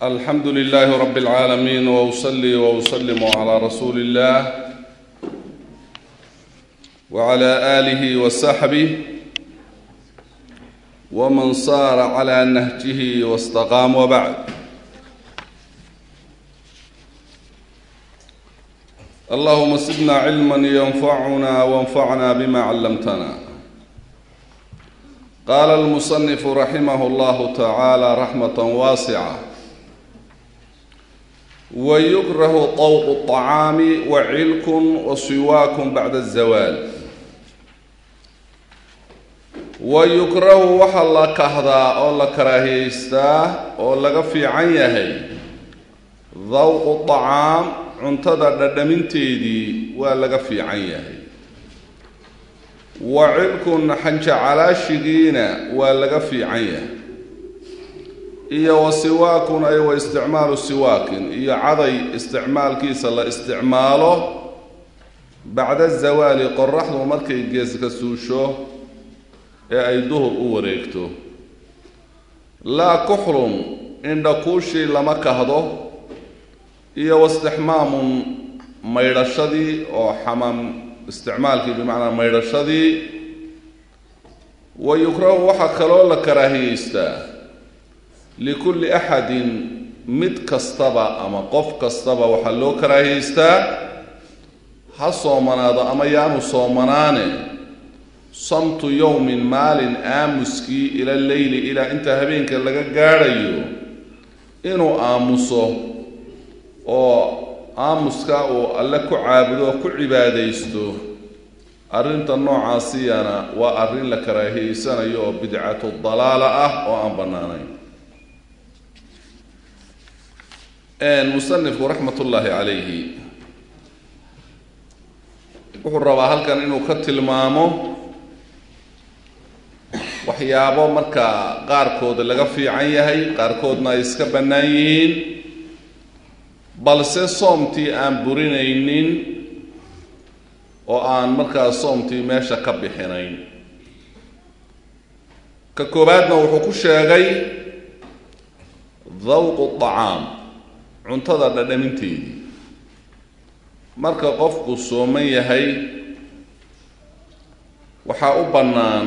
alxamdu lilaahi rab اlcaalamiin wusli wuslimu calaa rasuuli اllah wcala aalihi wasaxbih wman saara cla nahjihi wاstaqaam wbacd allahuma sidna cilma ynfacuna wanfacna bima callamtana qaala almusanifu raximah llahu tacaala raxmat waasica wayukrahu طawq الطacaami wacilkun wasiwaakun bacda الzawaal wayukrahu waxaa la kahdaa oo la karaahiyeystaa oo laga fiican yahay dawqu طacaam cuntada dhadhaminteedii waa laga fiican yahay wa cilkun xanjacalaashigiina waa laga fiican yahay iyo wa siwaakun ay wa isticmaalu siwaakin iyo caday isticmaalkiisa la isticmaalo bacda zawaali qoraxdu markay geeska suusho ee ay duhur u wareegto laa kuxlun indhakuushii lama kahdo iyo wastixmaamun maydhashadii oo xamaam isticmaalkii bimacnaa maydhashadii wa yukrahu waxaa kaloo la karaahiyeystaa likulli axadin mid kastaba ama qof kastaba waxaa loo karaahiyeystaa ha soomanaado ama yaanu soomanaane samtu yowmin maalin aamuskii ila leyli ilaa inta habeenka laga gaadhayo inuu aamuso oo aamuska uu alle ku caabudo oo ku cibaadaysto arrinta noocaasiyana waa arrin la karaahiyeysanayo oo bidcatu dalaala ah oo aan bannaanayn musanifku raxmat ullaahi calayhi wuxuu rabaa halkan inuu ka tilmaamo waxyaabo markaa qaarkooda laga fiican yahay qaarkoodna ay iska bannaan yihiin balse soomtii aan burinaynin oo aan markaa soomtii meesha ka bixinayn ka koowaadna wuxuu ku sheegay dawqu طacaam cuntada dhadhaminteedii marka qofku sooman yahay waxaa u bannaan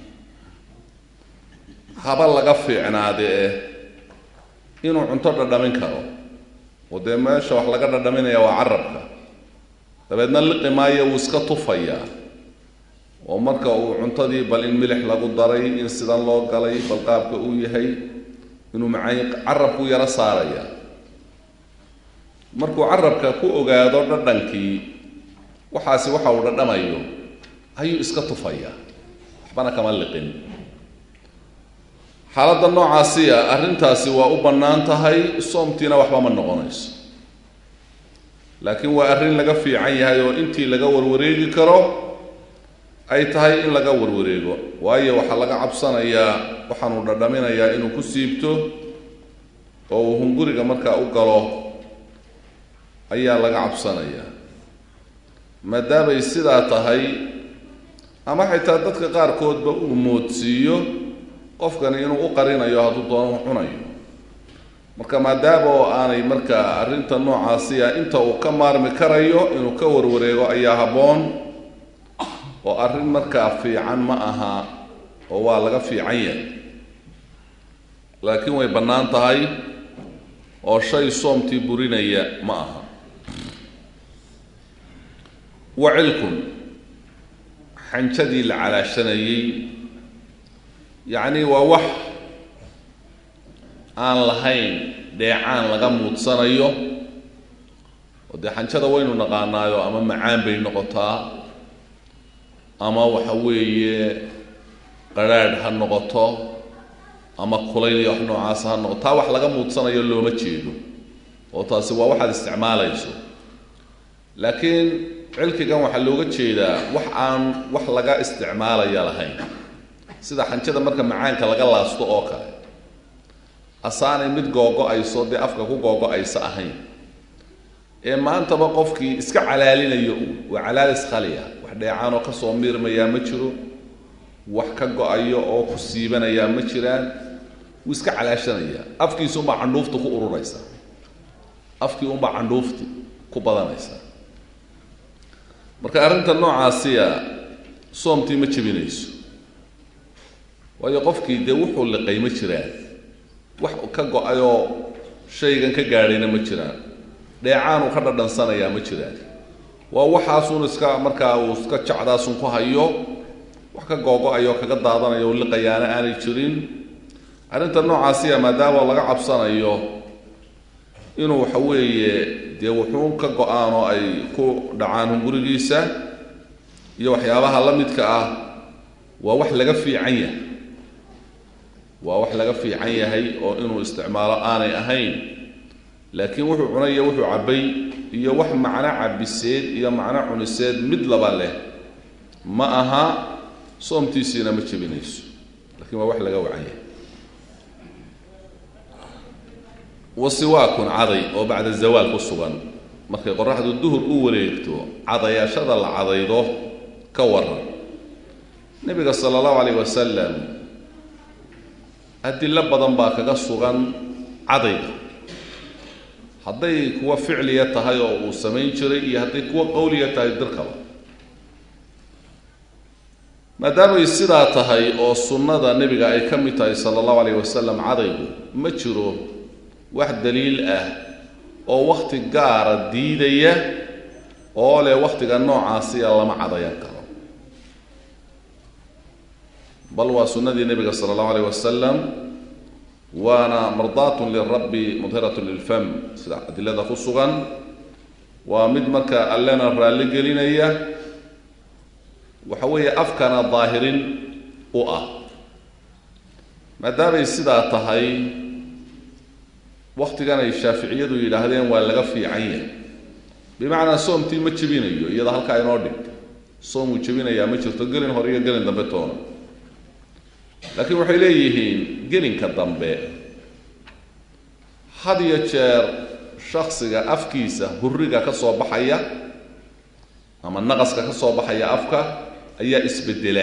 haba laga fiicnaade eh inuu cunto dhadhamin karo oo dee meesha wax laga dhadhaminaya waa carabka dabeedna liqi maayo wuu iska tufayaa oo marka uu cuntadii bal in milix lagu daray in sidan loo galay bal qaabka uu yahay inuu macay carabku yaro saaraya markuu carabka ku ogaado dhadhankii waxaasi waxa uu dhadhamayo ayuu iska tufayaa waxbana kama liqin xaaladda noocaasiya arrintaasi waa u bannaan tahay soomtiina waxba ma noqonayso laakiin waa arrin laga fiican yahay oo intii laga warwareegi karo ay tahay in laga warwareego waayo waxaa laga cabsanayaa waxaanuu dhadhaminayaa inuu ku siibto oo uu hunguriga markaa u galo ayaa laga cabsanayaa maadaamay sidaa tahay ama xitaa dadka qaarkoodba uu moodsiiyo qofkani inuu u qarinayo hadduu doono cunayo marka maadaama oo aanay markaa arrinta noocaasiya inta uu ka maarmi karayo inuu ka warwareego ayaa habboon oo arrin markaa fiican ma aha oo waa laga fiican yahay laakiin way bannaan tahay oo shay soomtii burinaya ma aha wacilkun xanjadii la calaashanayey yacni waa wax aan lahayn dheecaan laga muudsanayo oo dee xanjada waynu naqaanaayo ama macaan bay noqotaa ama waxa weeye qarhaadh ha noqoto ama kulayl iyo wax noocaasa ha noqoto taa wax laga muudsanayo looma jeedo oo taasi waa waxaad isticmaalayso laakiin cilkigan waxaa looga jeedaa wax aan wax laga isticmaalaya lahayn sida xanjada marka macaanka laga laasto oo kale asaanay mid googo-ayso dee afka ku googo-aysa ahayn ee maantaba qofkii iska calaalinayo waa calaalis khaliya wax dheecaanoo kasoo miirmayaa ma jiro wax ka go-ayo oo ku siibanayaa ma jiraan wuu iska calaashanaya afkiisa unbaa candhuufta ku ururaysa afkii unbaa candhuufti ku badanaysa marka arrinta noocaasiya soomtii ma jebinayso waayo qofkii dee wuxuu liqay ma jiraan wax ka go-ayoo shaygan ka gaadhayna ma jiraan dheecaanuu ka dhadhansanayaa ma jiraan waa waxaasun iska markaa uu iska jecdaasun ku hayo wax ka googo-ayo kaga daadanayo liqayaana aanay jirin arrinta noocaasiya maadaama laga cabsanayo inuu waxa weeye dee wuxuun ka go-aan oo ay ku dhacaan hungurigiisa iyo waxyaabaha la midka ah waa wax laga fiican yahay waa wax laga fiican yahay oo inuu isticmaalo aanay ahayn laakiin wuxuu cunay iyo wuxuu cabbay iyo wax macno cabiseed iyo macno cuniseed mid laba leh ma aha soomtiisiina ma jebinayso lakiin waa wax laga wacan yahay wasiwaakun caday oo bacda zawaal ku sugan markay qoraxdu duhur u wareegto cadayaashada la cadaydo ka waran nebiga sala allahu calayh wasalam adilo badan baa kaga sugan cadayga hadday kuwa ficliya tahay oo uu samayn jiray iyo hadday kuwa qowliya tahay dirkaba maadaamay sidaa tahay oo sunnada nebiga ay ka mid tahay sala allahu calayh wasalam cadaygu ma jiro wax daliil ah oo wakhti gaara diidaya oo leh wakhtiga noocaasiya lama cadayan karo bal waa sunnadii nebiga sala allahu alayh wasalam waana mardaatun lirabbi mudhiratun lilfam sida adilada ku sugan waa mid marka allena raalli gelinaya waxa weeye afkana daahirin u ah maadaamay sidaa tahay wakhtigan ay shaaficiyadu yidhaahdeen waa laga fiican yahay bimacnaa soomtii ma jebinayo iyada halkaa inoo dhig soomuu jebinayaa ma jirto gelin hore iyo gelin dambe toona laakiin waxay leeyihiin gelinka dambe had iyo jeer shaksiga afkiisa hurriga ka soo baxaya ama naqaska ka soo baxaya afka ayaa isbedela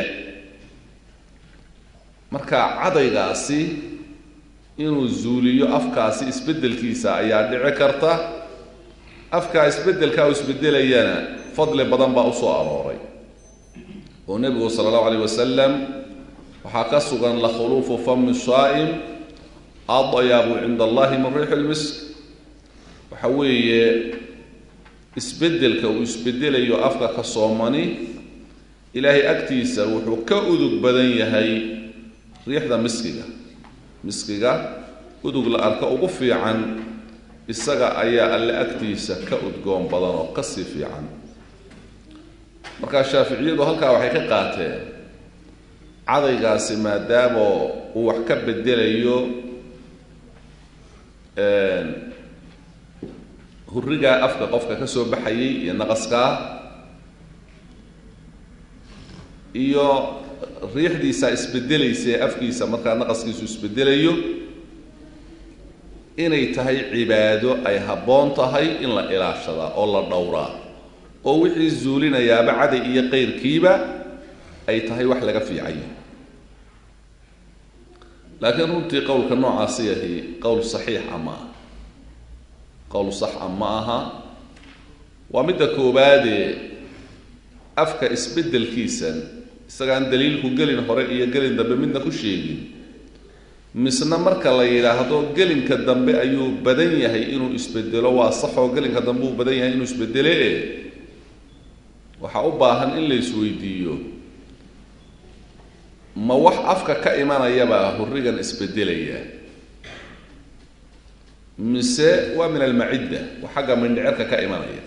marka cadaygaasi inuu zuuliyo afkaasi isbeddelkiisa ayaa dhici karta afkaa isbeddelkaa u isbedelayana fadli badan baa usoo arooray oo nebigu sala allahu alayh wasalam waxaa ka sugan lakhuluufu fami saa'im adyabu cinda allahi min riixi lmisk waxa weeye isbeddelka uu isbedelayo afka ka soomani ilaahay agtiisa wuxuu ka udug badan yahay riixda miskiga miskiga udug la arko ugu fiican isaga ayaa alle agtiisa ka udgoon badan oo kasii fiican markaa shaaficiyadu halkaa waxay ka qaateen cadaygaasi maadaama uu wax ka bedelayo hurrigaa afka qofka ka soo baxayay iyo naqaskaa iyo riixdiisa isbedelaysa ee afkiisa markaa naqaskiisu isbedelayo inay tahay cibaado ay habboon tahay in la ilaashadaa oo la dhowraa oo wixii zuulinayaaba caday iyo qayrkiiba ay tahay wax laga fiicanya laakiin runtii qowlka noocaasi yahi qowl saxiixa ma aha qowl saxa ma aha waa midda koowaadee afka isbeddelkiisan isagaan daliilku gelin hore iyo gelin dambe midna ku sheegin misna marka la yidhaahdo gelinka dambe ayuu badan yahay inuu isbedelo waa saxoo gelinka dambe uu badan yahay inuu isbedele e waxaa u baahan in la isweydiiyo ma wax afka ka imanayabaa hurrigan isbedelaya mise waa min almacidda waa xagga mindhicirka ka imanaya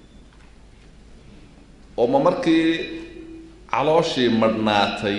oo ma markii calooshii madhnaatay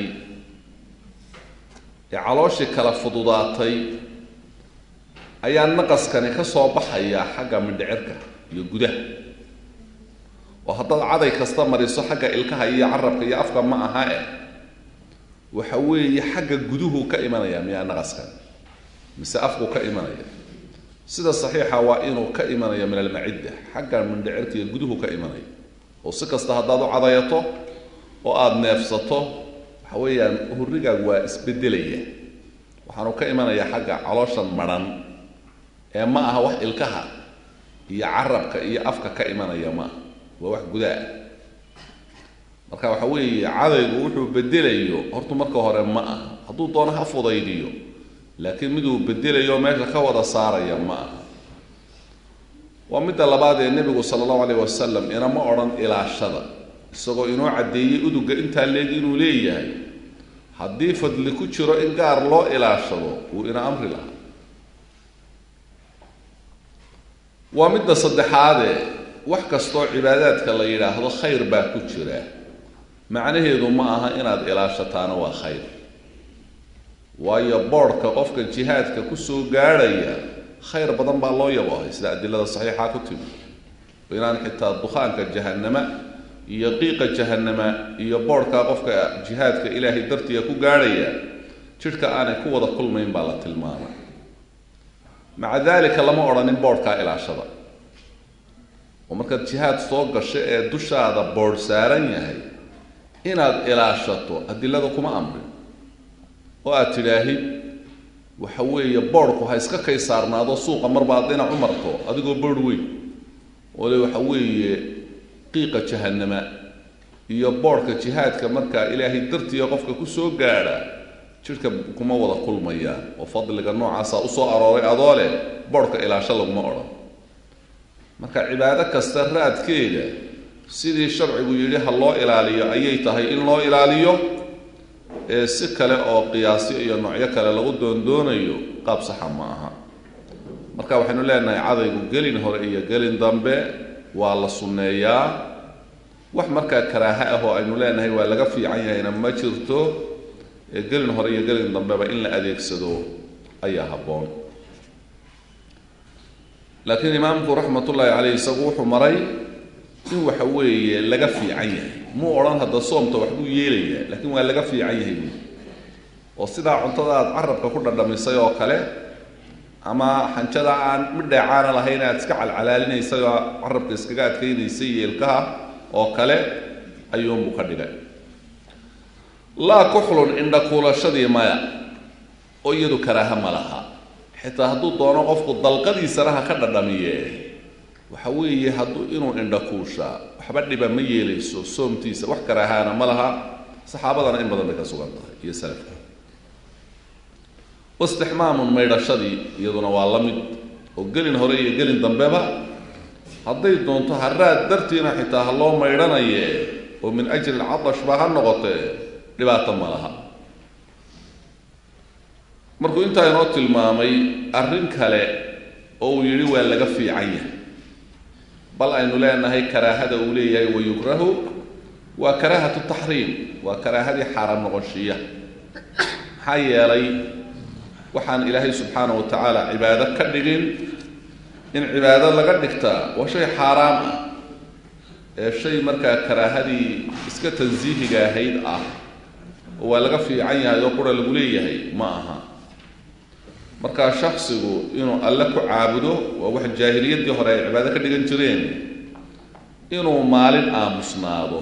ee calooshii kala fududaatay ayaa naqaskani ka soo baxaya xagga mindhicirka iyo gudaha oo haddaad caday kasta mariso xagga ilkaha iyo carabka iyo afka ma aha eh waxa weeye xagga guduhu ka imanaya miyaa naqaskan mise afku ka imanaya sida saxiixa waa inuu ka imanayo min almacidda xagga mindhicirka iyo guduhu ka imanaya oo si kasta haddaad u cadayato oo aada neefsato waxa weeyaan hurrigaagu waa isbedelaya waxaanu ka imanayaa xagga calooshan madhan ee ma aha wax ilkaha iyo carabka iyo afka ka imanaya ma aha waa wax gudaa marka waxa weeye cadaygu wuxuu bedelayo hortu marka hore ma aha hadduu doono ha fudaydiyo laakiin miduu bedelayo meesha ka wada saaraya ma aha waa midda labaad ee nebigu sala allahu alayh wasalam inama odhan ilaashada isagoo inoo caddeeyey uduga intaa leeg inuu leeyahay haddii fadli ku jiro in gaar loo ilaashado wuu ina amri lahaa waa midda saddexaadee wax kastoo cibaadaadka la yidhaahdo khayr baa ku jira macnaheedu ma aha inaad ilaashataana waa khayr waayo boodhka qofka jihaadka kusoo gaadhaya khayr badan baa loo yaboohay sida adilada saxiixa ku timi inaan xitaa dukhaanka jahannama iyo qiiqa jahannama iyo boodhkaa qofka jihaadka ilaahay dartiga ku gaadhaya jidhka aanay ku wada kulmayn baa la tilmaamay maca daalika lama odhanin boodhkaa ilaashada oo markaad jihaad soo gasho ee dushaada boodh saaran yahay inaad ilaashato adilada kuma amrin oo aad tidhaahid waxa weeye boodhku ha iska kay saarnaado suuqa marbaad dhinac u marto adigoo boodh weyn oo le waxa weeye qiiqa jahannama iyo boodhka jihaadka markaa ilaahay dartiga qofka kusoo gaadha jidhka kuma wada kulmayaan oo fadliga noocaasa usoo arooray adoo leh boodhka ilaasho laguma odhan marka cibaado kasta raadkeeda sidii sharcigu yidhi ha loo ilaaliyo ayay tahay in loo ilaaliyo ee si kale oo qiyaasyo iyo noocyo kale lagu doondoonayo qaab saxa ma aha marka waxaynu leenahay cadaygu gelin hore iyo gelin dambe waa la sunneeyaa wax markaa karaaha ah oo aynu leenahay waa laga fiican yahayna ma jirto ee gelin hore iyo gelin dambeba in la adeegsado ayaa habboon laakiin imaamku raxmatullaahi caleyh isagu wuxuu maray in waxa weeye laga fiican yahay muu odhan hadda soomta waxbuu yeelayaa laakiin waa laga fiican yahay buui oo sidaa cuntada aad carabka ku dhadhamisay oo kale ama xanjada aan midheecaana lahayn aad iska calcalaalinaysay oo carabka iskaga adkaynaysay iyo ilkaha oo kale ayuunbuu ka dhigay laa kuxlun indhakuulashadii maya oo iyadu karaaha ma laha xitaa hadduu doono qofku dalqadiisana ha ka dhadhamiye waxa weeye hadduu inuu indhakuushaa waxba dhiba ma yeelayso soomtiisa wax karaahaana ma laha saxaabadana in badan bay ka sugan tahay iyo salafka wastixmaamun maydhashadii iyaduna waa la mid oo gelin hore iyo gelin dambeba hadday doonto haraad dartiina xitaa ha loo maydhanaye oo min ajli lcadashba ha noqotee dhibaato ma laha markuu intaa inoo tilmaamay arrin kale oo uu yidhi waa laga fiican yahay bal aynu leenahay karaahada uu leeyahay wayukrahu waa karaahatu taxriim waa karaahadii xaaraam noqonshiya maxaa yeelay waxaan ilaahay subxaana wa tacaala cibaado ka dhigin in cibaado laga dhigtaa waa shay xaaraam ah ee shay markaa karaahadii iska tansiihiga ahayd ah oo waa laga fiican yahay oo qura lagu leeyahay ma aha markaa shaksigu inuu alle ku caabudo waa wax jaahiliyaddii hore ay cibaado ka dhigan jireen inuu maalin aamusnaado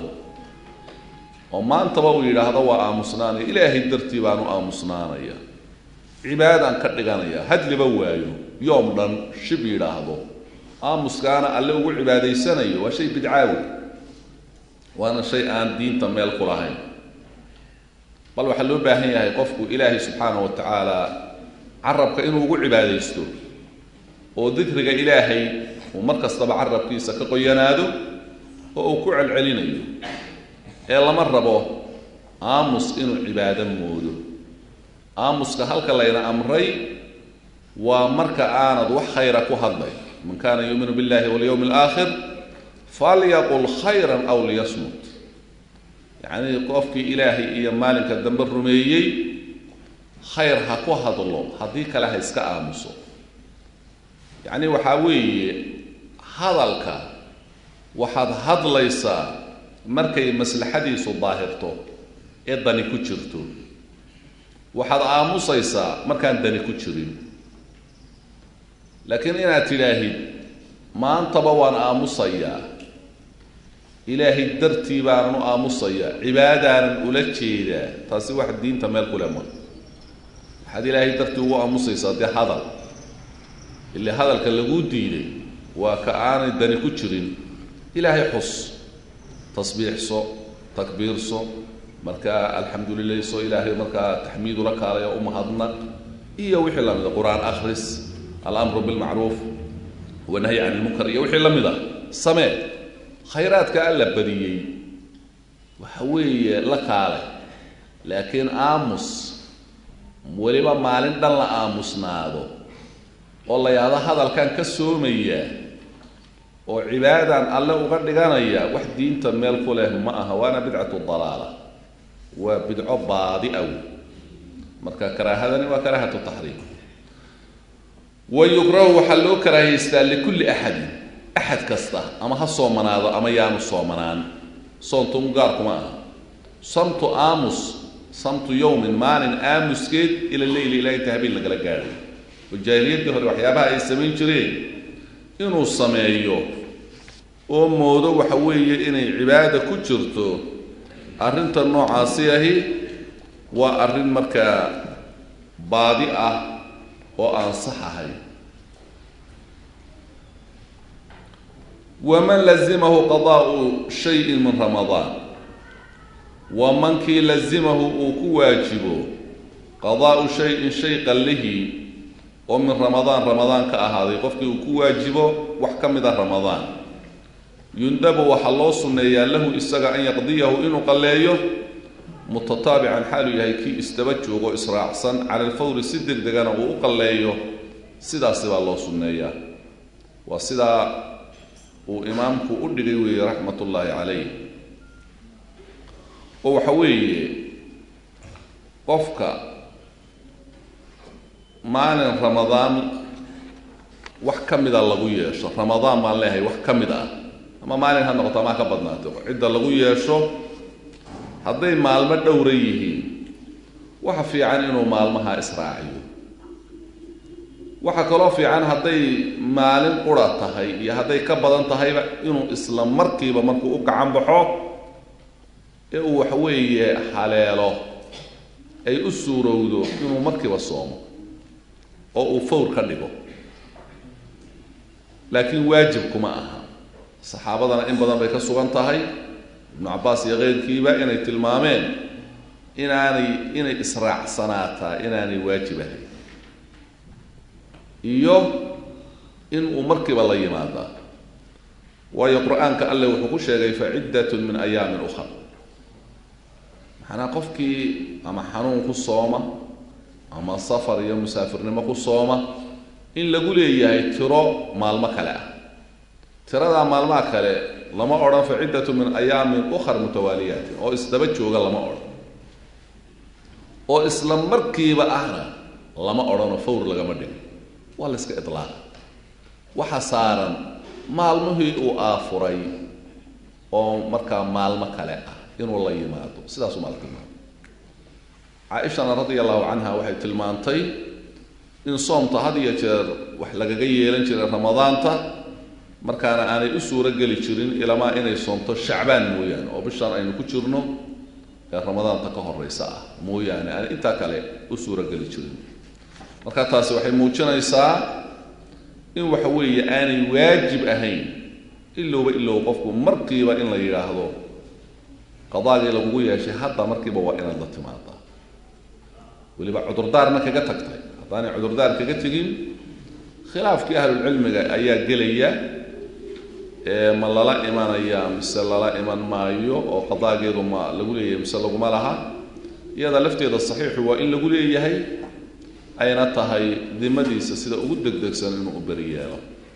oo maantaba uu yidhaahdo waa aamusnaanaya ilaahay dartii baanu aamusnaanaya cibaadaan ka dhiganaya hadliba waayo yoom dhan shib yidhaahdo aamuskaana alle ugu cibaadaysanayo waa shay bidcaawi waana shay aan diinta meel ku lahayn bal waxaa loo baahan yahay qofku ilaahay subxaana wa tacaala carabka inuu ugu cibaadaysto oo dikriga ilaahay uu mar kastaba carabkiisa ka qoyanaado oo uu ku celcelinayo ee lama rabo aamus inuu cibaado moodo aamuska halka layna amray waa marka aanad wax khayra ku hadlay man kaana yuuminu billahi walyowmi alaakhir falyaqul khayran aw liyasmut yacnii qofkii ilaahay iyo maalinka dambe rumeeyey khayr ha ku hadlo haddii kale ha iska aamuso yacni waxaa weeye hadalka waxaad hadlaysaa markay maslaxadiisu daahirto ee dani ku jirto waxaad aamusaysaa markaan dani ku jirin laakiin inaad tidhaahid maantaba waan aamusayaa ilaahay dartii baanan u aamusayaa cibaadaanan ula jeedaa taasi wax diinta meel kule ma waxaad ilaahay dartii ugu aamusaysaa dee hadal ile hadalka laguu diiday waa ka aanay dani ku jirin ilaahay xus tasbiixso takbiirso markaa alxamdu lilayso ilaahay markaa taxmiidu la kaalaya u mahadnaq iyo wixii la mida qur-aan akhris alamru bilmacruuf wanahyi can ilmunkar iyo wixii la mid a samee khayraadka alla badiyey waxa weeye la kaale laakiin aamus weliba maalin dhan la aamusnaado oo la yahdo hadalkan ka soomaya oo cibaadaan alle uga dhiganaya wax diinta meel ku leh ma aha waana bidcatu dalaala waa bidco baadi aw marka karaahadani waa karaahatu taxriim wa yukrahu waxaa loo karaahaystaa likulli axadin axad kasta ama ha soomanaado ama yaanu soomanaan soontumu gaarkuma aha samtu aamus samtu yowmin maalin aamuskeed ila leyli ilaa inta habeen lagala gaadhay oo jaahiliyaddii hore waxyaabaha ay samayn jireen inuu sameeyo oo moodo waxa weeye inay cibaada ku jirto arrinta noocaasi ahi waa arrin markaa baadi ah oo aan sax ahayn waman lazimahu qadaa'u shayin min ramadaan wa mankii lazimahu uu ku waajibo qadaa'u shayin shay qallihii oo min ramadaan ramadaan ka ahaaday qofkii uu ku waajibo wax ka mid a ramadaan yundabu waxaa loo sunneeyaa lahu isaga an yaqdiyahu inuu qalleeyo mutataabican xaaluu yahay kii isdaba joogo israacsan cala alfawri si deg degana uu u qalleeyo sidaasi baa loo sunneeyaa waa sidaa uu imaamku u dhigay weeye raxmat ullaahi calayh oo waxa weeye qofka maalin ramadaan wax ka mida lagu yeesho ramadaan baan leeyahay wax ka mid ah ama maalin ha noqoto ama ha ka badnaato cidda lagu yeesho hadday maalmo dhowra yihiin waxa fiican inuu maalmaha israaciyo waxa kaloo fiican hadday maalin qura tahay iyo hadday ka badan tahayba inuu isla markiiba markuu u gacan baxo ee uu waxa weeye haleelo ay u suurowdo inuu markiiba soomo oo uu fawr ka dhigo laakiin waajib kuma aha saxaabadana in badan bay ka sugan tahay ibnu cabbaas iyo keyrkiiba inay tilmaameen inaanay inay israacsanaataa inaanay waajib ahayn iyo in uu markiiba la yimaadaa waayo qur-aanka alle wuxuu ku sheegay faciddatun min ayaamin ukhar maxanaa qofkii ama xanuun ku sooma ama safar iyo musaafirnimo ku sooma in lagu leeyahay tiro maalmo kale ah tiradaa maalmaha kale lama odhan faciddatu min ayaamin ukhar mutawaaliyaatin oo isdaba jooga lama odhan oo isla markiiba ahna lama odhanoo fawr lagama dhigo waa la iska idlaaqa waxa saaran maalmihii uu aafuray oo markaa maalmo kale ah inuu la yimaado sidaasuu maal tilmaamay caaishana radia allahu canha waxay tilmaantay in soomta had iyo jeer wax lagaga yeelan jiray ramadaanta markaana aanay u suuro geli jirin ilamaa inay soomto shacbaan mooyaane oo bishaan aynu ku jirno ee ramadaanta ka horeysa ah mooyaane aan intaa kale u suuro geli jirin marka taasi waxay muujinaysaa in waxa weeye aanay waajib ahayn ilowba ilow qofku markiiba in la yidhaahdo qadaagii lagugu yeeshay hadda markiiba waa inaad la timaadaa weliba cudurdaarna kaga tagtay haddaanay cudurdaar kaga tegin khilaafkii ahlulcilmiga ayaa gelaya ee ma lala imanaya mise lala iman maayo oo qadaageedu ma lagu leeyahay mise laguma laha iyada lafteeda saxiixu waa in lagu leeyahay ayna tahay dimadiisa sida ugu degdegsan inuu u beri yeelo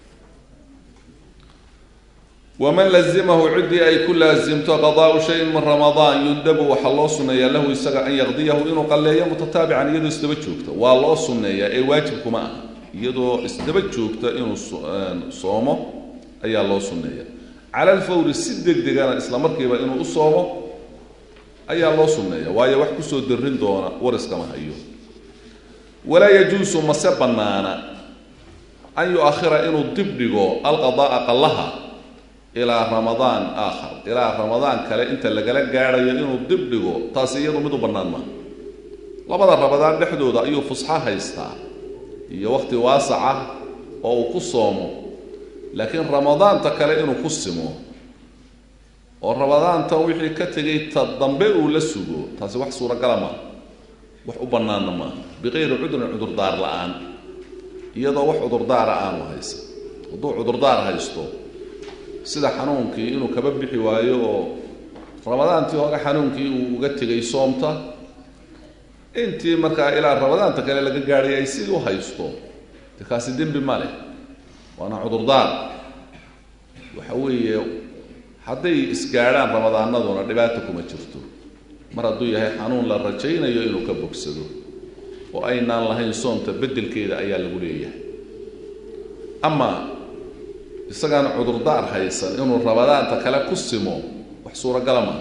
waman lazimahu ciddii ay ku laasimto qadaau shayin min ramadaan yundabu waxaa loo sunneeyaa lahu isaga an yaqdiyahu inuu qalleeyo mutataabican iyadoo isdaba joogta waa loo sunneeyaa ee waajibkuma ah iyadoo isdaba joogta inuu soomo ayaa loo sunneeya cala alfawri si deg degana isla markiiba inuu u soomo ayaa loo sunneeya waayo wax kusoo darin doona wariskama hayo walaa yajuusu mase bannaana an yu-akhira inuu dib dhigo alqada'a qallaha ilaa ramadaan aakhar ilaa ramadaan kale inta lagala gaadhayo inuu dib dhigo taasi iyadu mid u bannaan maaha labada rabadaan dhexdooda ayuu fusxo haystaa iyo wakhti waasaca oo uu ku soomo laakiin ramadaanta kale inuu ku simo oo ramadaanta wixii ka tegay ta dambe uu la sugo taasi wax suuragala maaha wax u bannaanna maaha biqayri cudrin cudurdaar la-aan iyadoo wax cudurdaara aanu haysan hadduu cudurdaar haysto sida xanuunkii inuu kaba bixi waayo oo ramadaantii hore xanuunkii uu uga tegay soomta intii markaa ilaa ramadaanta kale laga gaadhay ay sidii u haysto de kaasi dembi ma leh waana cudurdaar waxa weeye hadday isgaadhaan ramadaanaduna dhibaata kuma jirto mar hadduu yahay xanuun la rajaynayo inuu ka bogsado oo aynaan lahayn soomta beddelkeeda ayaa lagu leeyahay ama isagaan cudurdaar haysan inuu ramadaanta kale ku simo wax suuragala maa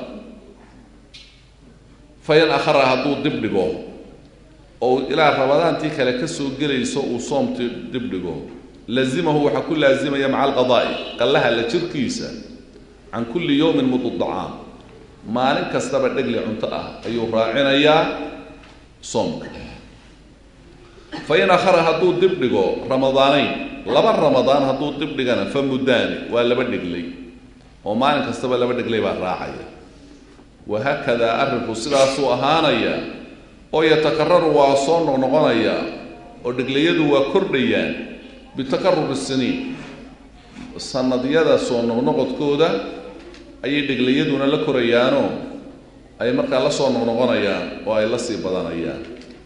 fain akhara hadduu dib dhigo oo ilaa ramadaantii kale ka soo gelayso uu soomtii dib dhigo lazimahu waxaa ku laazimaya maca alqadaa'i qallaha la jirkiisa can kulli yowmin mudu dacaam maalin kastaba dhegli cunto ah ayuu raacinayaa soomka fain akhara hadduu dib dhigo ramadaanayn laba ramadaan hadduu dib dhigana fa muddaani waa laba dheglay oo maalin kastaba laba dheglay baa raacaya wahaakadaa arrinku sidaasuu ahaanaya oo yatakararu waa soo noqnoqonaya oo dheglayadu waa kordhayaan bitakaruri siniin sanadyada soo noqnoqodkooda ayay dheglayaduna la korayaanoo ay markaa la soo noqnoqonayaan oo ay la sii badanayaan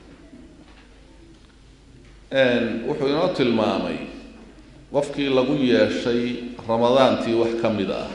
wuxuu inoo tilmaamay qofkii lagu yeeshay ramadaantii wax ka mid ah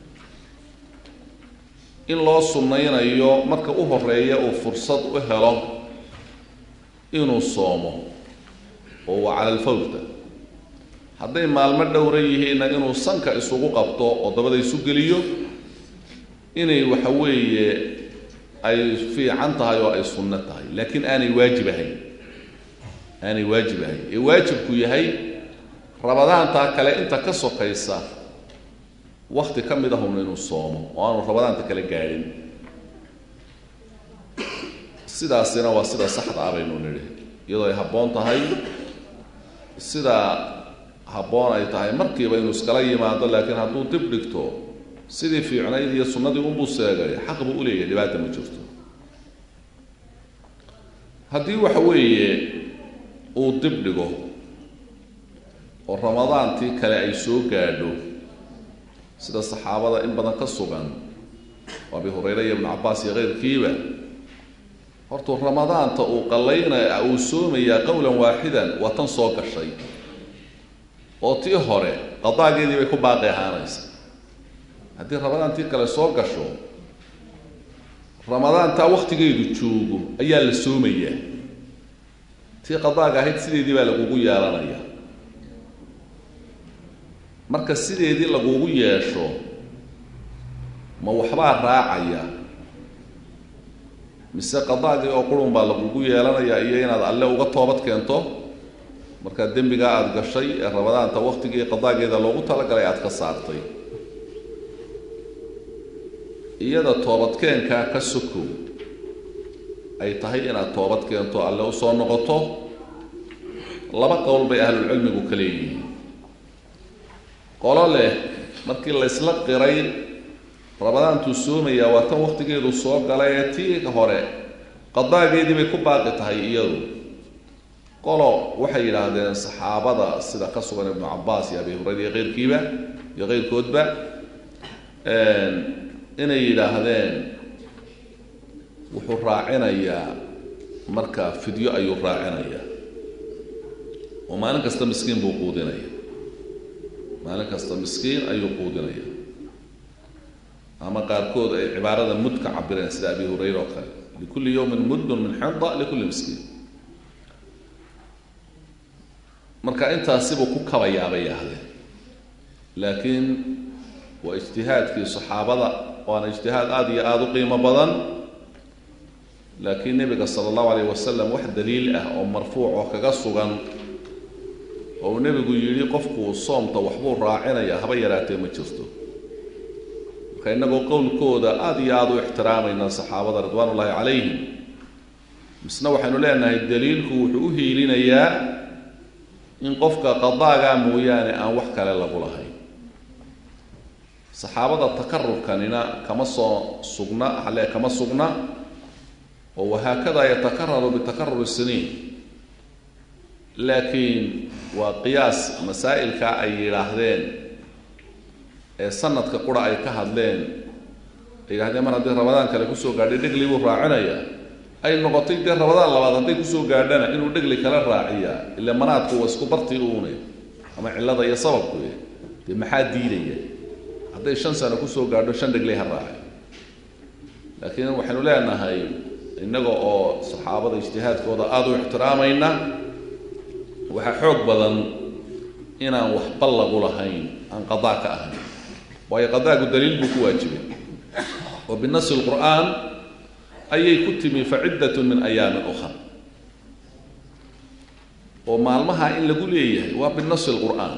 in loo sunnaynayo marka u horeeya uu fursad u helo inuu soomo oo waa cala alfawta hadday maalmo dhowra yihiinna inuu sanka isugu qabto oo dabada isu geliyo inay waxa weeye ay fiican tahay oo ay sunno tahay laakiin aanay waajib ahayn aanay waajib ahayn ee waajibku yahay rabadaantaa kale inta ka sokaysa wakti ka mid ahun inuu soomo oo aanu rabadaanta kale gaadhin sidaasina waa sida saxda ah baynu nidhi iyadoo ay habboon tahay sida habboon ay tahay markiiba inuu iskala yimaado laakiin hadduu dib dhigto sidii fiicnayd iyo sunnadii unbuu seegay xaq buu uleeyahay dhibaata ma jirto haddii waxa weeye uu dib dhigo oo ramadaantii kale ay soo gaadho sida saxaabada in badan ka sugan oo abi hurayre iyo ibnu cabbaas iyo keyrkiiba hortuu ramadaanta uu qallaynaya uu soomayaa qowlan waaxidan waa tan soo gashay oo tii hore qadaageedii bay ku baaqi ahaanaysa haddii ramadaantii kale soo gasho ramadaantaa wakhtigeedu joogo ayaa la soomayaa tii qadaaga ahayd sideedii baa lagugu yeelanaya marka sideedii lagugu yeesho ma waxbaa raacaya mise qadaagii oo qurun baa lagugu yeelanaya iyo inaad alle uga toobad keento markaa dembigaa aada gashay ee ramadaanta waktigii qadaageeda loogu talagalay aada ka saartay iyada toobadkeenkaa ka sokow ay tahay inaad toobad keento alle usoo noqoto laba qowl bay ahlulcilmigu ka leeyihiin qolo leh markii laysla qiray ramadaantuu soomayaa waa tan waktigeedu soo galay ee tii hore qadaageedii bay ku baaqi tahay iyadu qolo waxay yidhaahdeen saxaabada sida ka sugan ibnu cabbaas iyo abi hurayra iyo keyrkiiba iyo keyrkoodba inay yidhaahdeen wuxuu raacinayaa marka fidyo ayuu raacinayaa oo maalin kasta miskiin buu quudinaya maalin kasta miskiin ayuu quudinaya ama qaarkood ay cibaarada mud ka cabireen sida abi hurayra oo kale likulli yawmin muddun min xinda likulli miskiin marka intaasibuu ku kabayaa bay yaahdeen laakiin waa ijtihaadkii saxaabada waana ijtihaad aada iyo aada u qiimo badan laakiin nebiga sala allahu alayh wasalam wax daliil ah oo marfuuc oo kaga sugan oo uu nebigu yidhi qofku soomta waxbuu raacinaya haba yaraatee ma jirto marka innagoo qowlkooda aada iyo aada u ixtiraamayna saxaabada ridwaan ullaahi calayhim misna waxaynu leenahay daliilku wuxuu u hiilinayaa in qofka qadaagaa mooyaane aan wax kale lagu lahayn saxaabada takarurkanina kama soo sugna halee kama sugna oo wahaakada yatakararu bitakarur siniin laakiin waa qiyaas masaa'ilka ay yidhaahdeen ee sanadka qura ay ka hadleen ay yidhahdeen mar haddii rabadaan kale kusoo gaadhay dhegli buu raacinaya ay noqotay dee rabadaan labaad hadday kusoo gaadhana inuu dhegli kala raaciya ila manaadku waa isku bartii uune ama cillada iyo sababku dee maxaa diidaya hadday shan sano kusoo gaadho shan dhegli ha raaci laakiin waxaynu leenahay innaga oo saxaabada ijtihaadkooda aada u ixtiraamayna waxaa xoog badan inaan waxba lagu lahayn aan qadaa ka ahayn waayo qadaagu daliil buu ku waajibay oo binasi lqur'aan ayay ku timi faciddatun min ayaamin ukhar oo maalmaha in lagu leeyahay waa binasi lqur'aan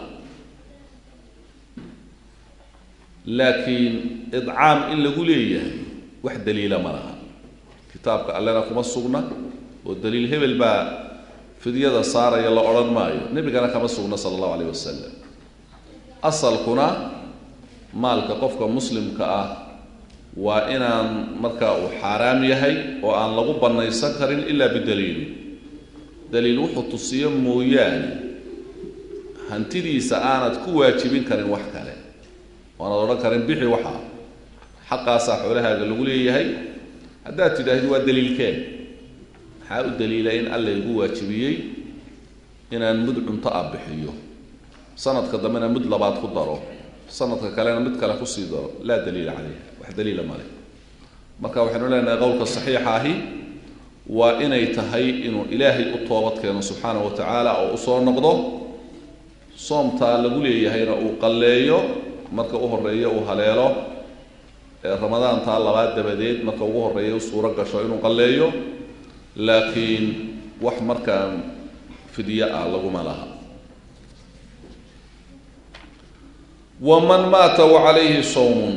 laakiin idcaam in lagu leeyahay wax daliila ma laha kitaabka allena kuma sugna oo daliil hebel baa fidyada saaraya la odhan maayo nebigana kama sugna sala allahu alayh wasalam asalkuna maalka qofka muslimka ah waa inaan marka uu xaaraam yahay oo aan lagu bannaysan karin ilaa bidaliili daliil wuxuu tusiyo mooyaane hantidiisa aanad ku waajibin karin wax kale waanad odhan karin bixi waxaa xaqaasaa xoolahaaga lagu leeyahay haddaad tidhaahdi waa daliilkeen maxaa u daliila in alla igu waajibiyey inaan mud cunto ah bixiyo sanadka dambena mud labaad ku daro sanadka kalena mid kale kusii daro laa daliila caleyh wax daliila male marka waxaynu leenahay qowlka saxiixa ahi waa inay tahay inuu ilaahay u toobad keeno subxaanahu wa tacaala oo usoo noqdo soomtaa lagu leeyahayna uu qalleeyo marka u horeeyo uu haleelo ee ramadaantaa labaad dabadeed marka ugu horeeya u suuro gasho inuu qalleeyo laakiin wax markaa fidyo ah laguma laha waman maata wacalayhi sawmun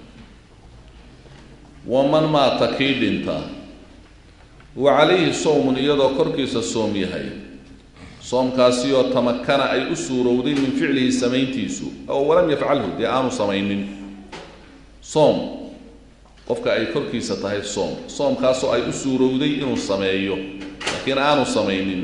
waman maata kii dhinta wa calayhi sawmun iyadoo korkiisa soom yahay soomkaasiyoo tamakana ay u suurowday min ficlihi samayntiisu oo walam yafcalhu dee aanu samaynin soom qofka ay korkiisa tahay soom soomkaasoo ay u suurowday inuu sameeyo laakiin aanu samaynin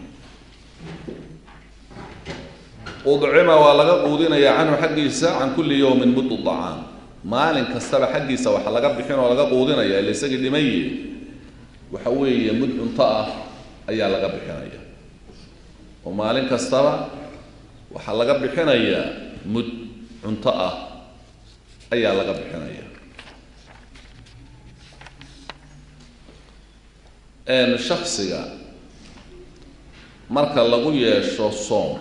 udcima waa laga quudinayaa canhu xaggiisa can kulli yowmin muddu dacaam maalin kastaba xaggiisa waxa laga bixin oo laga quudinaya ila isagii dhimaye waxa weeye mud cunto ah ayaa laga bixinaya oo maalin kastaba waxaa laga bixinayaa mud cunto ah ayaa laga bixinaya shaksiga marka lagu yeesho soom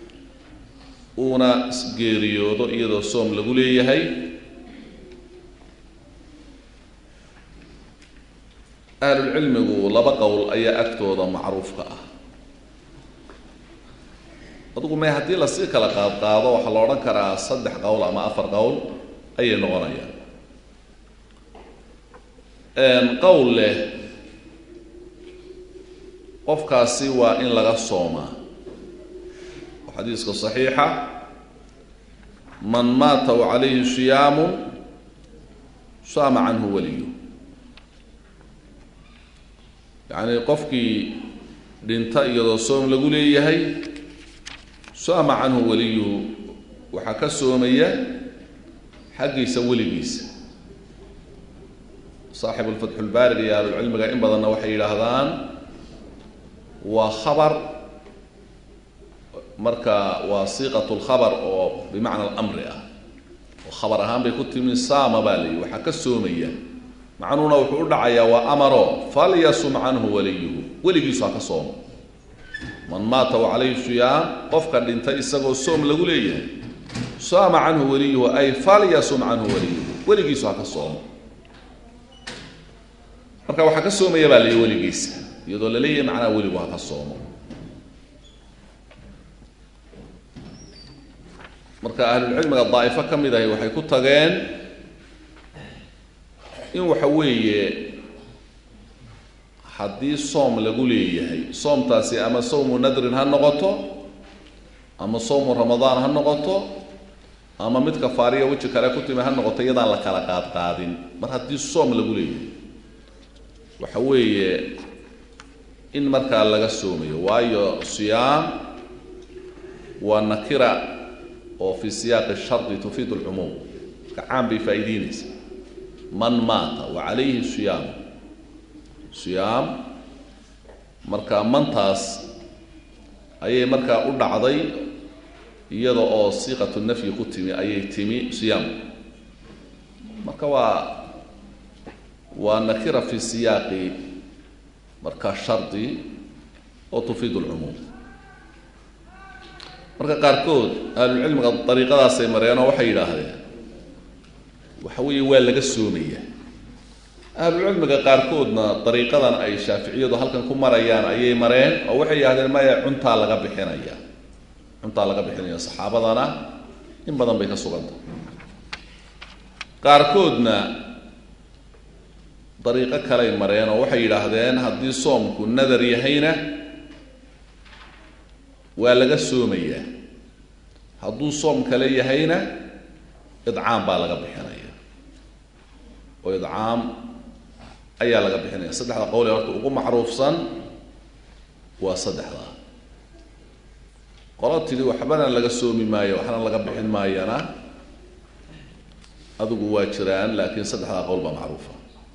uuna geeriyoodo iyadoo soom lagu leeyahay ahlulcilmigu laba qowl ayaa agtooda macruufka ah adugu may haddii lasii kala qaad qaado waxaa la odhan karaa saddex qowl ama afar qowl ayay noqonayaan qowl leh qofkaasi waa in laga soomaa oo xadiiska saxiixa man maata wa calayhi siyaamu saama canhu waliyu yacni qofkii dhinta iyadoo soom lagu leeyahay saama canhu waliyuhu waxaa ka soomaya xaggiisa weligiisa saaxibu lfatxulbaarig iyo ahlulcilmiga in badanna waxay yidhaahdaan waa khabar marka waa siiqat lkhabar oo bimacna alamri ah oo khabar ahaan bay ku timi saama baa layihi waxaa ka soomaya macnuhuna wuxuu u dhacayaa waa amaro falyasum canhu waliyuhu weligiisu ha ka soomo man maata wa calayhi siyaam qofka dhintay isagoo soom lagu leeyahay saama canhu waliyuhu ay falyasum canhu waliyuhu weligiisu ha ka soomo marka waxaa ka soomaya baa layihi weligiisa iyadoo la leeyahay macnaha weligu ha ka soomo marka ahlulcilmiga daa'ifo ka mid ahi waxay ku tageen in waxa weeye haddii soom lagu leeyahay soomtaasi ama sawmu nadrin ha noqoto ama sawmu ramadaan ha noqoto ama mid kafaariya weji kale ku timi ha noqoto iyadaan la kala qaadqaadin mar haddii soom lagu leeyahay waxa weeye in markaa laga soomayo waayo siyaam waa nakira oo fi siyaaqi shardi tufiid lcumuum marka caan bay faa'iideynaysa man maata wa calayhi siyaam siyaam marka mantaas ayay markaa u dhacday iyada oo siiqatu nafyi ku timi ayay timi siyaam marka waa waa nakira fi siyaaqi marka shardi oo tufiid lcumuum marka qaarkood ahlulcilmiga dariiqadaasay mareen oo waxay yidhaahdeen waxa weeye waa laga soomaya ahlulcilmiga qaarkoodna dariiqadan ay shaaficiyadu halkan ku marayaan ayay mareen oo waxay yidhahdeen maya cuntaa laga bixinaya cuntaa laga bixinaya saxaabadana in badan bay ka sugantah qaarkoodna dariiqo kaley mareen oo waxay yidhaahdeen haddii soomku nadar yahayna waa laga soomayaa hadduu soom kale yahayna idcaam baa laga bixinaya oo idcaam ayaa laga bixinaya saddexda qowl ee horta ugu macruufsan waa saddexdaa qolo tidhi waxbana laga soomi maayo waxna laga bixin maayana adigu waa jiraan laakiin saddexdaa qowl baa macruufa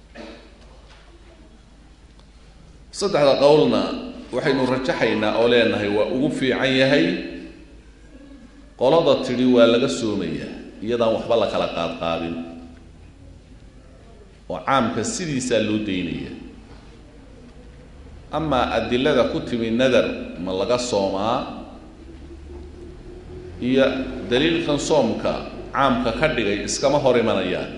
saddexda qowlna waxaynu rajaxaynaa oo leenahay waa ugu fiican yahay qolada tidhi waa laga soomayaa iyadaan waxba la kala qaadqaadin oo caamka sidiisaa loo daynaya amaa adilada ku timi nadar ma laga soomaa iyo daliilkan soomka caamka ka dhigay iskama hor imanayaan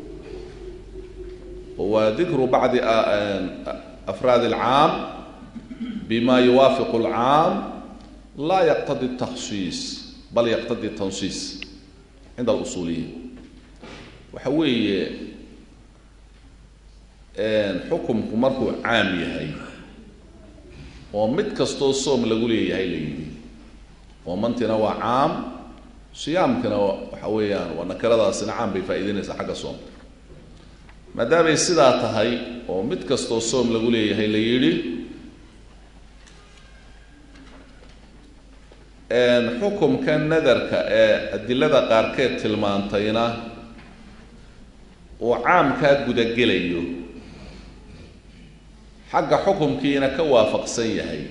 waa dikru bacdi afraad alcaam bima yuwaafiqu alcaam laa yaqtadi takhsiis bal yaqtadi tansiis cinda alusuuliyiin waxa weeye xukumku markuu caam yahay oo mid kastoo soom lagu leeyahay la yidhi oo mantina waa caam siyaamkina waxa weeyaan waa nakiradaasina caam bay faa'iideynaysaa xagga soomka maadaamay sidaa tahay oo mid kastoo soom lagu leeyahay la yidhi xukumka nadarka ee adilada qaarkeed tilmaantayna uu caamkaa gudagelayo xagga xukumkiina ka waafaqsan yahay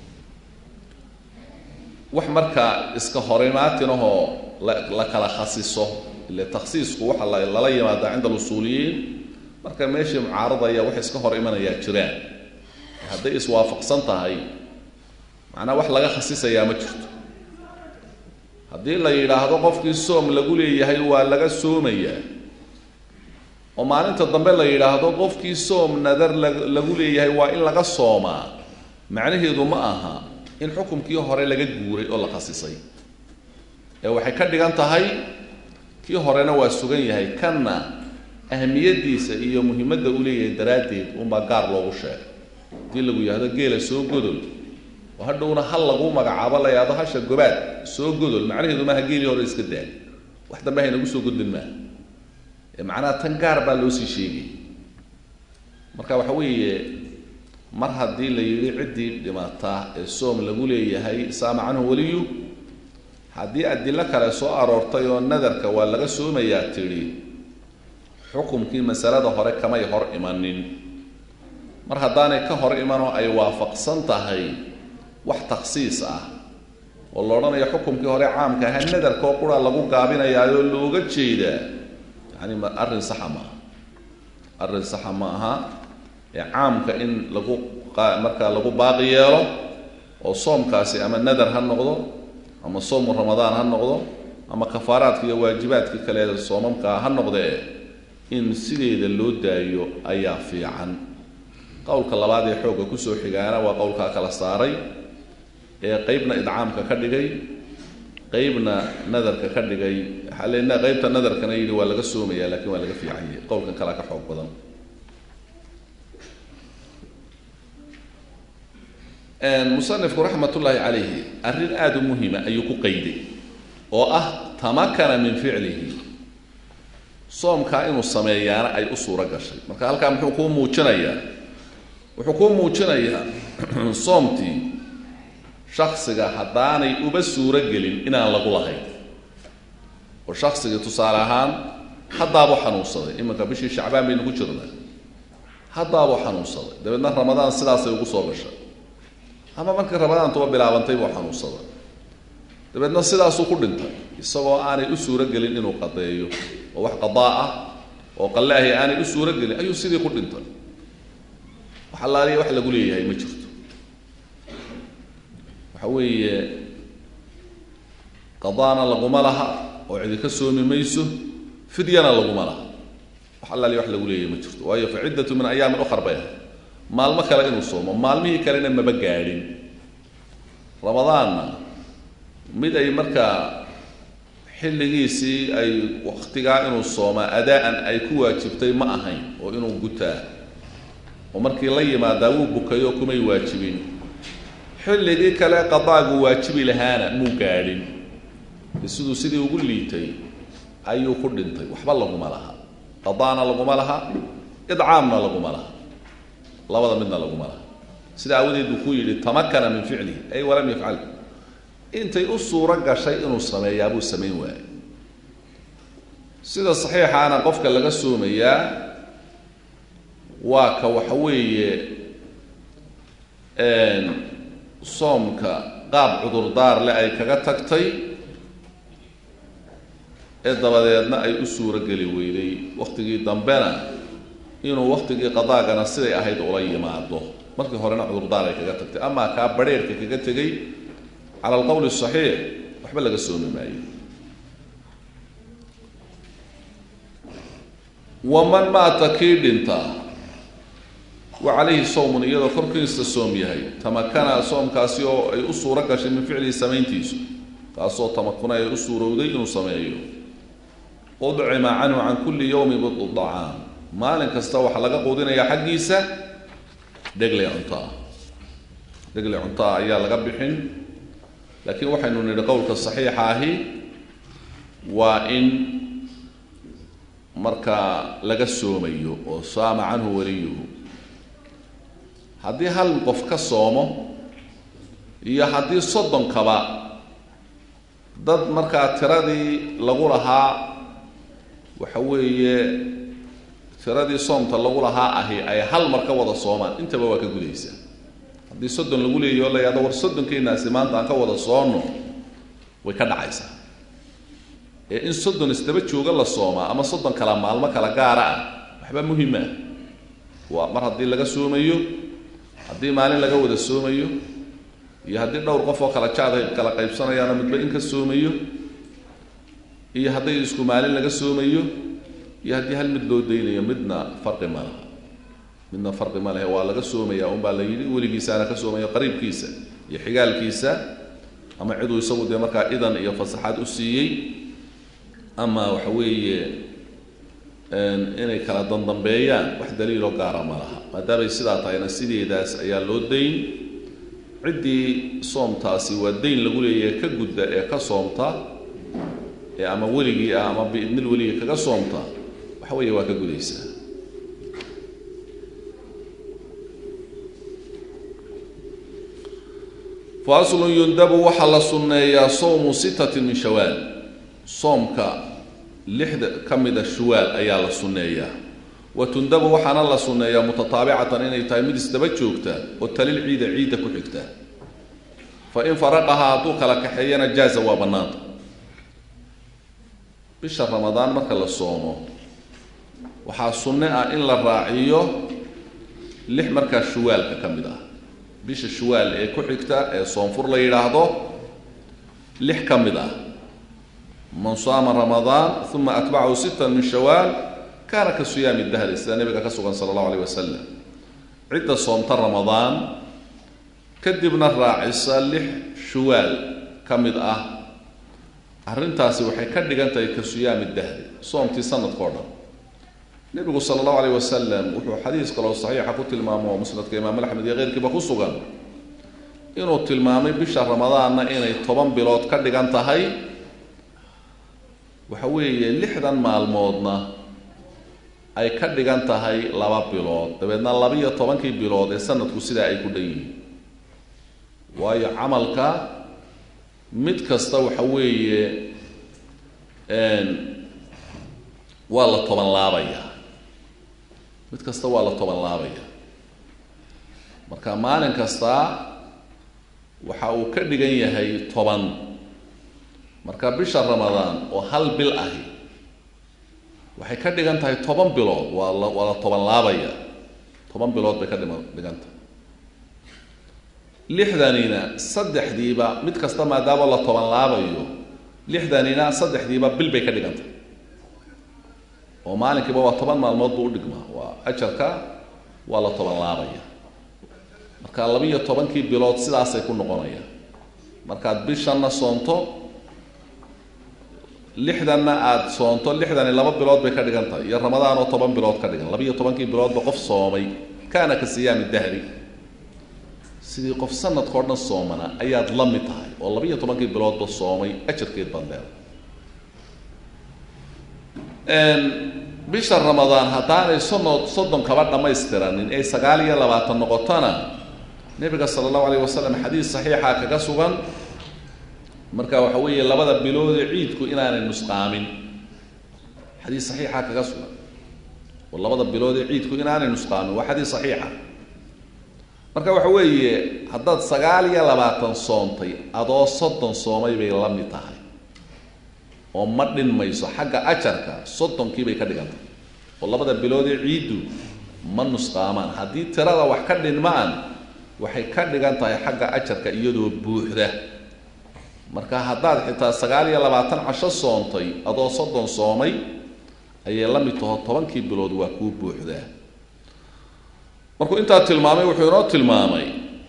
wax markaa iska horimaatinahoo la la kala khasiso ile takhsiisku waxa la lala yimaadaa cinda alusuuliyiin marka meeshii mucaaradaya wax iska hor imanayaa jiraan hadday iswaafaqsan tahay macnaa wax laga khasisayaa ma jirto haddii la yidhaahdo qofkii soom lagu leeyahay waa laga soomayaa oo maalinta dambe la yidhaahdo qofkii soom nadar lagu leeyahay waa in laga soomaa macnaheedu ma aha in xukumkii hore laga guuray oo la khasisay ee waxay ka dhigan tahay kii horena waa sugan yahay kanna ahmiyadiisa iyo muhiimadda uu leeyahay daraaddeed unbaa gaar loogu sheegay haddii lagu yidhahdo geela soo godol oo hadhowna hal lagu magacaabo la yidhahdo hasha gobaad soo godol macnaheedu maaha geelii hore iska daa wax dambe haynagu soo godlin maaha ee macnaha tan gaar baa loo sii sheegay marka waxa weeye mar haddii la yidhi ciddii dhimata ee soom lagu leeyahay saama canhu weliyu haddii adilo kale soo aroortay oo nadarka waa laga soomayaa tidhi xukumkii masalada hore kamay hor imanin mar haddaanay ka hor imanoo ay waafaqsan tahay wax takhsiis ah oo la odhanayo xukumkii hore caamka ahaa nadarkoo qura lagu gaabinayaayoo looga jeedaa yani ma arrin saxa maaha arrin saxa ma aha ee caamka in lagu markaa lagu baaqi yeelo oo soomkaasi ama nadar ha noqdo ama soomu ramadaan ha noqdo ama kafaaraadka iyo waajibaadkii kale soomamkaa ha noqdee in sideeda loo daayo ayaa fiican qowlka labaad ee xoogga kusoo xigaana waa qowlkaa kala saaray ee qeybna idcaamka ka dhigay qeybna nadarka ka dhigay xalena qeybta nadarkana yidhi waa laga soomaya lakin waa laga fiicanyay qowlkan kalea ka xoog badan musanifku raxmat ullaahi calayhi arrin aada u muhima ayuu ku qayday oo ah tamakana min ficlihi soomkaa inuu sameeyaana ay u suuro gashay marka halkaa muxuu kuu muujinayaa wuxuu kuu muujinayaa soomtii shaksiga haddaanay uba suuro gelin inaan lagu lahayn oo shaksigii tusaale ahaan haddaabuu xanuunsaday iminka bishii shacbaan baynu ku jirnaa haddaabuu xanuunsaday dabeedna ramadaan sidaasay ugu soo gashay ama markii ramadaantuba bilaabantay buu xanuunsaday dabeedna sidaasuu ku dhintay isagoo aanay u suuro gelin inuu qadeeyo oo wax qadaa ah oo qalle ahi aanay u suuro gelin ayuu sidii ku dhintay wax allaaliya wax lagu leeyahay ma jirto waxa weeye qadaana laguma laha oo cidi ka soomi mayso fidyana laguma laha wax allaaliya wax lagu leeyahay ma jirto waayo fa ciddatu min ayaamin ukhar bay ahay maalmo kale inuu soomo maalmihii kalena maba gaadhin ramadaanna mid ay markaa xilligiisii ay waktigaa inuu soomaa adaa-an ay ku waajibtay ma ahayn oo inuu gutaa oo markii la yimaadaa wuu bukayo kumay waajibin xilligii kale qadaagu waajibi lahaana muu gaadhin siduu sidii ugu liitay ayuu ku dhintay waxba laguma laha qadaana laguma laha idcaamna laguma laha labada midna laguma laha sida aawadeed buu ku yidhi tamakana min ficlihi ay walam yafcal intay u suuro gashay inuu sameeyaa buu samayn waayey sida saxiixaana qofka laga soomayaa waa ka waxa weeye soomka qaab cudurdaar leh ay kaga tagtay ee dabadeedna ay u suuro geli weyday waktigii dambena inuu waktigii qadaagana siday ahayd ula yimaado markii horena cudurdaar ay kaga tagtay amaa kaa badrheerhka kaga tegey cala alqowl saxiix waxba laga soomi maayo waman maata kii dhinta wa calayhi sawmun iyadoo korkiisa soom yahay tamakana soomkaasi oo ay u suuro gashay min ficlihi samayntiisu kaasoo tamakuna ay u suurowday inuu sameeyo udcima canhu can kulli yowmi bidu dacaam maalin kasta waxaa laga quudinayaa xaggiisa dhegle cunto ah dhegle cunto ah ayaa laga bixin laakiin waxaynu nidhi qowlka saxiixa ahi waa in markaa laga soomayo oo saama canhu waliyuhu haddii hal qof ka soomo iyo haddii soddonkaba dad markaa tiradii lagu lahaa waxa weeye tiradii soomta lagu lahaa ahi ay hal mar ka wada soomaan intaba waa ka gudaysaa haddii soddon lagu leeyahy oo la yahdo war soddonkeenaasi maanta aan ka wada soonno way ka dhacaysaa ee in soddon isdaba jooga la soomaa ama soddon kala maalmo kala gaara ah waxba muhima waa mar haddii laga soomayo haddii maalin laga wada soomayo iyo haddii dhowr qof oo kala jaad kala qaybsanayaano midba in ka soomayo iyo hadday isku maalin laga soomayo iyo haddii hal mid loo daynayo midna farqi ma laha midna farqi ma lehe waa laga soomaya unbaa la yidhi weligiisaana ka soomayo qariibkiisa iyo xigaalkiisa ama ciduu isagu dee markaa idan iyo fasaxaad u siiyey ama waxa weeye inay kala dandambeeyaan wax daliiloo gaara ma laha maadaamay sidaa tahayna sideedaas ayaa loo dayn ciddii soomtaasi waa dayn lagu leeyahay ka gudda ee ka soomta ee ama weligii ah ama biidnil weligii kaga soomta waxa weeye waa ka gudaysaa faslun yundabu waxaa la sunneeyaa sawmu sittatin min shawaal soomka lixda ka mida shuwaal ayaa la sunneeyaa wa tundabu waxaana la sunneeyaa mutataabicatan inay tahay mid isdaba joogta oo talil ciida ciidda ku xigta fa in faraqahaa hadduu kala kaxeeyana jaaza waa bannaanta bisha ramadaan marka la soomo waxaa sunne ah in la raaciyo lix markaa shuwaalka ka mid ah bisha shuwaal ee ku xigta ee soonfur la yidhaahdo lix ka mid ah man saama ramadaan uma atbacahu sittan min shawaal kaana ka siyaami dahri sida nabiga ka sugan sala allahu alayh wasalam cidda soomta ramadaan kadibna raacisa lix shuwaal ka mid ah arrintaasi waxay ka dhigan tahay ka siyaami dahri soomtii sanadka o dhan nebigu sala allahu alayh wasalam wuxuu xadiis kaloo saxiixa ku tilmaamo musnadka imaam axmed iyo keyrkiiba ku sugan inuu tilmaamay bisha ramadaanna inay toban bilood ka dhigan tahay waxa weeye lixdan maalmoodna ay ka dhigan tahay laba bilood dabeedna laba-iyo tobankii bilood ee sanadku sidaa ay ku dhan yihiin waayo camalka mid kasta waxa weeye waa la toban laabayaa mid kasta waa la toban laabaya marka maalin kasta waxa uu ka dhigan yahay toban marka bisha ramadaan oo hal bil ahi waxay ka dhigan tahay toban bilood waa la waa la toban laabaya toban bilood bay ka dhima dhigan tahay lixdanina saddexdiiba mid kasta maadaama la toban laabayo lixdanina saddexdiiba bil bay ka dhigan tahay oo maalinkiiba waa toban maalmood buu udhigmaa waa ajarka waa la toban laabaya marka labiiyo tobankii bilood sidaasay ku noqonayaan markaad bishanna soonto lixdanna aada soonto lixdani laba bilood bay ka dhigan tahay iyo ramadaan oo toban bilood ka dhigan labiiyo tobankii biloodba qof soomay kaana ka siyaami dahri sidii qof sanadkao dhan soomana ayaad la mid tahay oo labiiyo tobankii biloodba soomay ajarkeed baad leedahay bisha ramadaan haddaanay sono soddon kaba dhammaystiranin ee sagaal iyo labaatan noqotona nebiga sala allahu alayh wasalam xadiis saxiixa kaga sugan marka waxa weeye labada biloodee ciidku inaanay nusqaamin xadiis saxiixa kaga sugan oo labada biloodee ciidku inaanay nusqaamin waa xadiis saxiixa marka waxa weeye haddaad sagaal iyo labaatan soontay adoo soddon soomay bay la mid tahay oo ma dhinmayso xagga ajarka soddonkii bay ka dhigan tahay oo labada biloodee ciiddu ma nusqaamaan haddii tirada wax ka dhinmaan waxay ka dhigan tahay xagga ajarka iyadoo buuxda marka haddaad xitaa sagaal iyo labaatan casho soontay adoo soddon soomay ayay la mid taho tobankii bilood waa kuu buuxdaa markuu intaa tilmaamay wuxuu inoo tilmaamay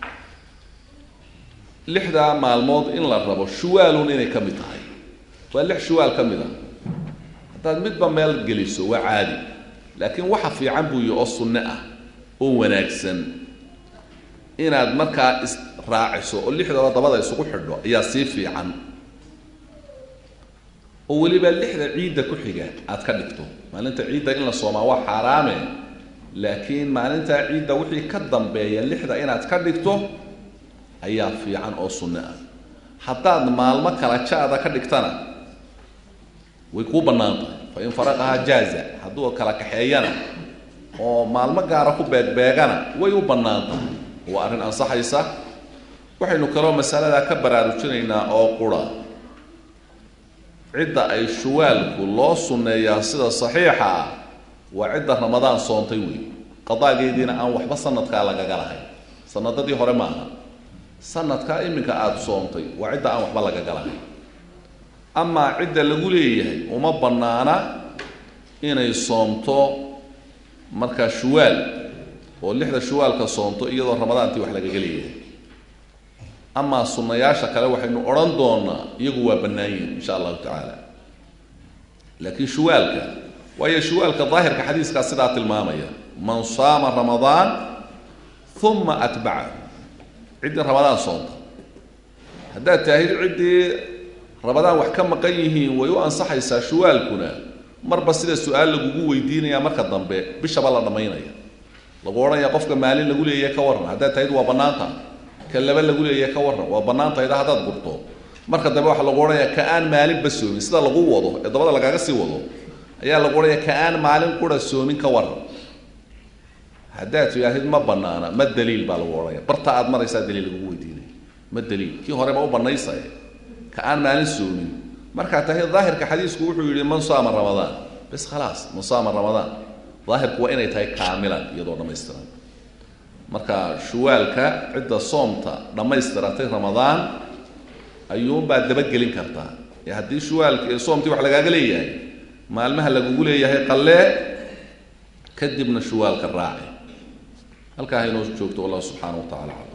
lixdaa maalmood in la rabo shuwaalun inay ka mid tahay waa lix shuwaal ka mid a haddaad midba meel geliso waa caadi laakiin waxa fiican buu yihi oo sunne ah oo wanaagsan inaad markaa israaciso oo lixdaba dabada isugu xidho ayaa sii fiican oo weliba lixda ciidda ku xiga aad ka dhigto maalinta ciidda in la soomaa waa xaaraame laakiin maalintaa ciidda wixii ka dambeeya lixda inaad ka dhigto ayaa fiican oo sunne ah haddaad maalmo kala ja-da ka dhigtana way kuu bannaan tahay fa in faraqahaa jaaza hadduu kala kaxeeyana oo maalmo gaara ku beegbeegana way u bannaan tahay waa arrin ansaxaysa waxaynu kaloo masaladaa ka baraarujinaynaa oo qura cidda ay shuwaalku loo sunneeyaa sida saxiixa ah waa cidda ramadaan soontay wey qadaageediina aan waxba sanadkaa lagaga lahayn sanadadii hore maaha sanadkaa iminka aada soontay waa cidda aan waxba lagaga lahayn amaa cidda lagu leeyahay uma bannaana inay soomto markaa shuwaal oo lixda shuwaalka soomto iyadoo ramadaantii wax lagaga leeyahay amaa sunnayaasha kale waxaynu odhan doonaa iyagu waa bannaan yihin insha allahu tacaala laakiin shuwaalka waayo shuwaalka daahirka xadiiskaa sidaa tilmaamaya man saama ramadaan uma atbacahu ciddii ramadaan soonta haddaad taahid ciddii ramadaan wax ka maqan yihiin way u ansaxaysaa shuwaalkuna marba sida su-aal lagugu weydiinaya marka dambe bishaba la dhammaynaya lagu odhanaya qofka maalin lagu leeyahay ka warran haddaad tahid waa bannaanta ka laba lagu leeyahay ka warran waa bannaan tahayda haddaad gurto marka dambe waxaa lagu odhanaya ka aan maalinba soomin sida lagu wado ee dabada lagaaga sii wado ayaa lagu odhanaya ka aan maalin qura soomin ka warran haddaad tihaahid ma banaana ma daliil baa lagu odhanaya barta aad maraysaa daliil lagugu weydiinaya ma daliil kii horeba u banaysaye ka aan maalin soomin markaa tahay daahirka xadiisku wuxuu yihi man saama ramadaan bes khalaas man saama ramadaan daahirku waa inay tahay kaamilan iyadoo dhammaystiran marka shuwaalka cidda soomta dhammaystiratay ramadaan ayuunbaad dabagelin kartaa ee haddii shuwaalka soomtii wax lagaaga leeyahay maalmaha lagugu leeyahay qallee kadibna shuwaalka raaci halkaa haynoo joogto wallahu subxaana wa tacala aclam